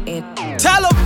it. Tell him.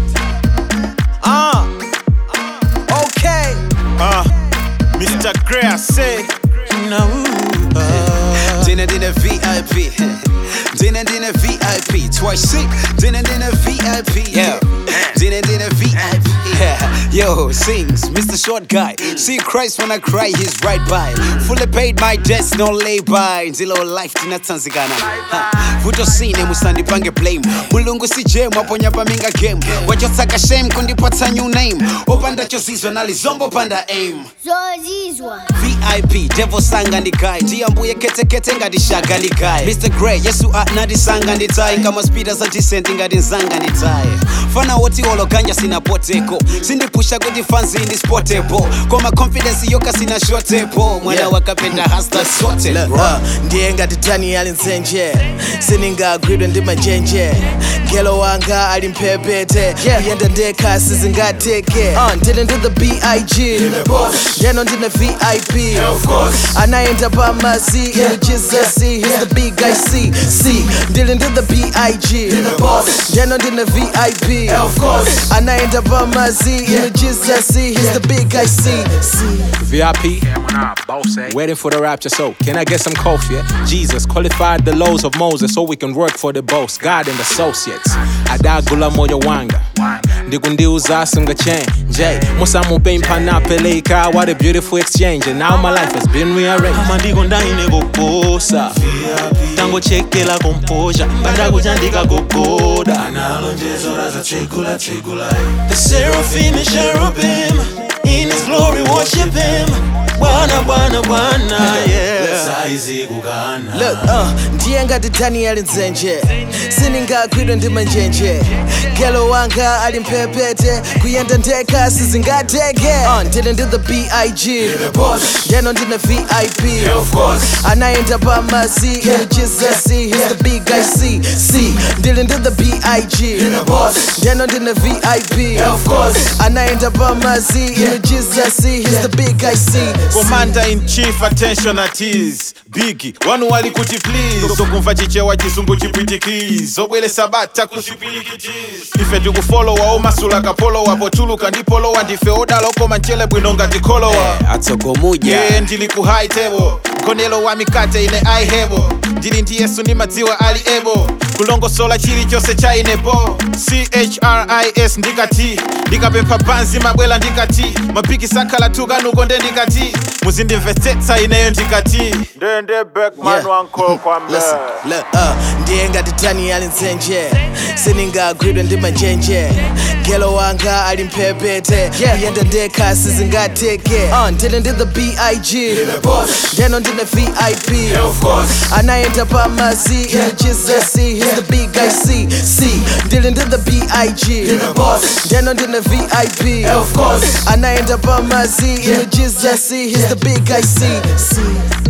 Uh. Okay. Uh, Mr. Gray, I say. No. Dinner, dinner, VIP. Dinner, dinner, VIP. Twice sick. Dinner, dinner, VIP. Yeah. Dinner, dinner, VIP. Yeah. Yo, sings Mr. Short Guy. See Christ when I cry, he's right by. Fully paid my debts, no lay by. Ndilo life tinatanzikana. Ha. Vuto sine musandipange blame. Mulungu si jam waponya paminga game. Wachotsaka shame kundipatsa new name. Opanda chozizwa nalizombo panda aim. zozizwa vip devo sanga ndikaye ndiyambuye ketekete ngati shaga ndikaye mr gray yesu anandisanga nditaye ngama spida za decent ngati nzanga nditaye fana woti ologanja sina poteko sindipusha kuti fanzi ndispotepo koma confidence yoka sina shotepo mwana Yeah. wakapenda hasta sote Look, bro. uh, ndiye ngati daniel nzenje siningagwidwe ndi manjenje ngelo wanga ali mphepete kuyenda ndekha sizingateke uh, ndine ndi the big ndeno ndine vip anayenda pamazi ine jesus he's the big guy c c ndili ndi the big ndeno ndine vip anayenda pamazi ine jesus he's the big guy c c VIP, waiting for the rapture. So, can I get some coffee? Yeah? Jesus qualified the laws of Moses so we can work for the boss, God and associates. Adagula moyo wanga. ndikundiuza singachange musamupei mpanapeleka what a beautiful exchange and now my life has been rearranged amandiko ndaine kuposa tangochekela komposha pandakuchandika kugoda The seraphim and cherubim in his glory worship him bwana bwana bwana yeah Look, uh, ndiye ngati daniel nzenje siningagwidwe ndi manjenje ngelo wanga ali mphepete kuyenda ndekha sizingateke uh, ndine ndi the big ndeno ndine vip anayenda pamazi ine jesus he's the big guy c c ndili ndi the big ndeno ndine vip anayenda pamazi ine jesus he's the big guy c commander in chief attention at ease bigi wanu wali kuti please sokumva chichewa chisungu chipwitikiz zobwelesa bata kusipilikitis ife tikufolowa omasula kapolowa potuluka ndipolowa ndife odala okoma mchele bwino ngati kholowa atsogomuja ye ndili ku high table mkonelo wa mikate ine aihebo ndili ndi yesu ndi madziwa ali ebo kulongosola chilichonse cha inepo chris ndikati ndikapempha banzi mabwela ndikati mapiki sakhala tukanuko nde ndikati muzindimvetsetsa ineyo ndikati ndende backman Yeah. wankolo kwambe Listen, look, uh, ndiye ngati daniel nzenje siningagwidwe ndi manjenje ngelo wanga ali mphepete kuyenda ndekha sizingateke uh, ndine ndi the big ndeno ndine vip anayenda pamazi ine jesus he's the big guy c c ndili ndi the big ndeno ndine vip anayenda pamazi ine jesus he's the big guy c c